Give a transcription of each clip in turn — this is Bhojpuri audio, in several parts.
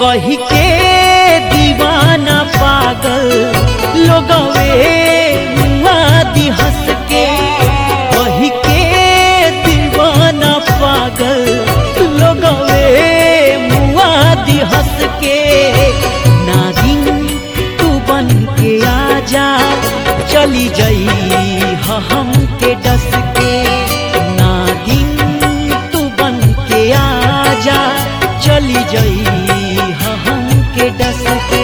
कही के दीवाना पागल लोगवे मुआदी हंस के कही के दीवाना पागल लोगवे मुआदी हंस के नागिन तू बन के आजा चली जई ह हम के डस के नागिन तू बन के आजा चली जई ह हम के डस के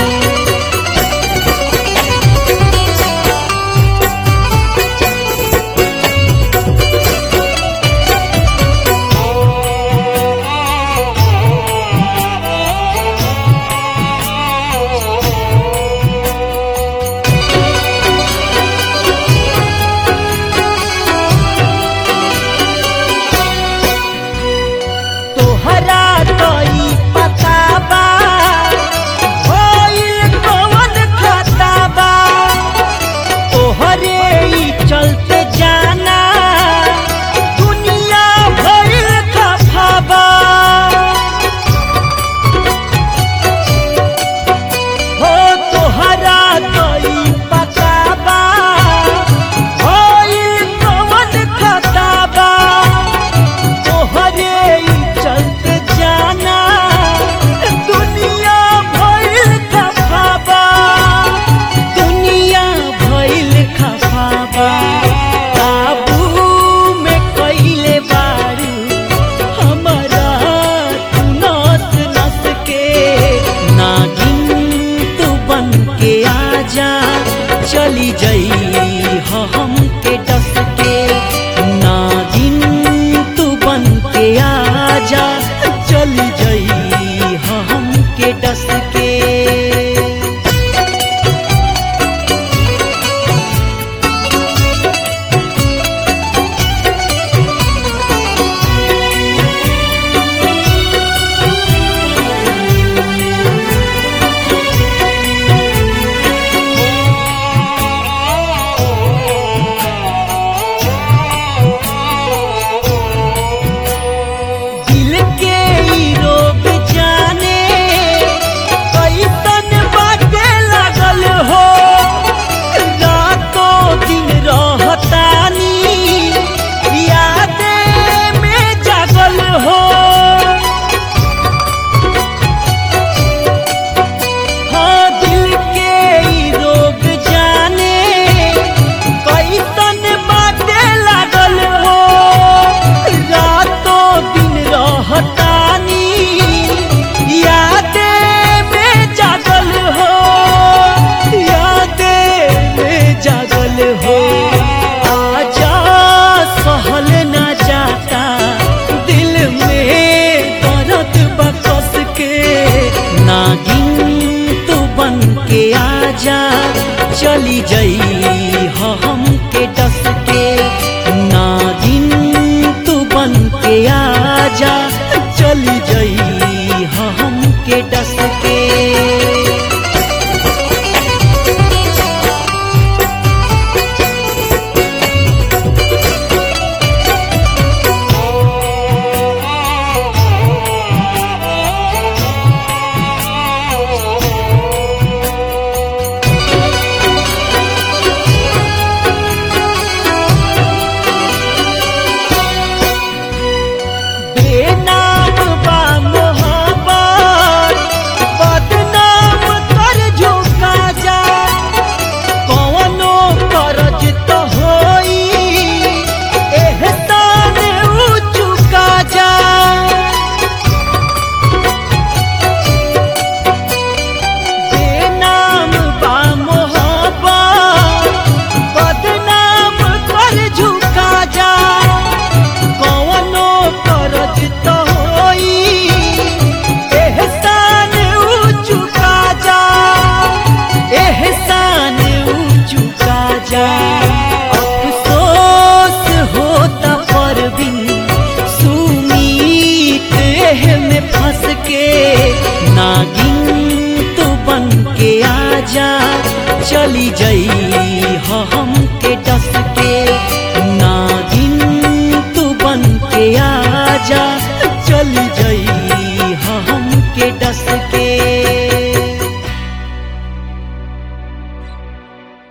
तोहरा तोई पता बा होइल कवन खाता बा तोहरे ई चलते जाना दुनिया भइल खफा बा हो तोहरा तोई पता बा होइल कवन खाता बा तोहरे ई चलते जाना दुनिया भइल खफाबा दुनिया भइल खफाबा काबू में कइले बारू हमारा तू नस नस के नागिन तू बन के आजा चली जई ह हम के डस के नागिन तू बन के आजा चली जई ह हम के डस के दिल के ई रोग जाने कैसन बाटे लागल हो रातों दिन रहतानी यादे में जागल हो हाँ दिल के ई रोग जाने कैसन बाटे लागल हो रातों दिन रहतानी यादे में जागल हो यादे में जागल हो आजा सहल न जाता दिल में दर्द बकस के नागिन तू बन के आजा चली जई ह हम के डस के नागिन तू बन के आजा चली जई ह हम के डस के बेनाम बा मोहब्बत बदनाम कर झुका जा कौनो करज तो होई एहसान ऊ चुका जा बेनाम बा मोहब्बत बदनाम कर झुका जा कौनो करज तो होई एहसान ऊ चुका जा एहसान ऊ चुका जा अफसोस होता पर बिन सुमीत एह में फंस के नागिन तू बन के आजा चली जई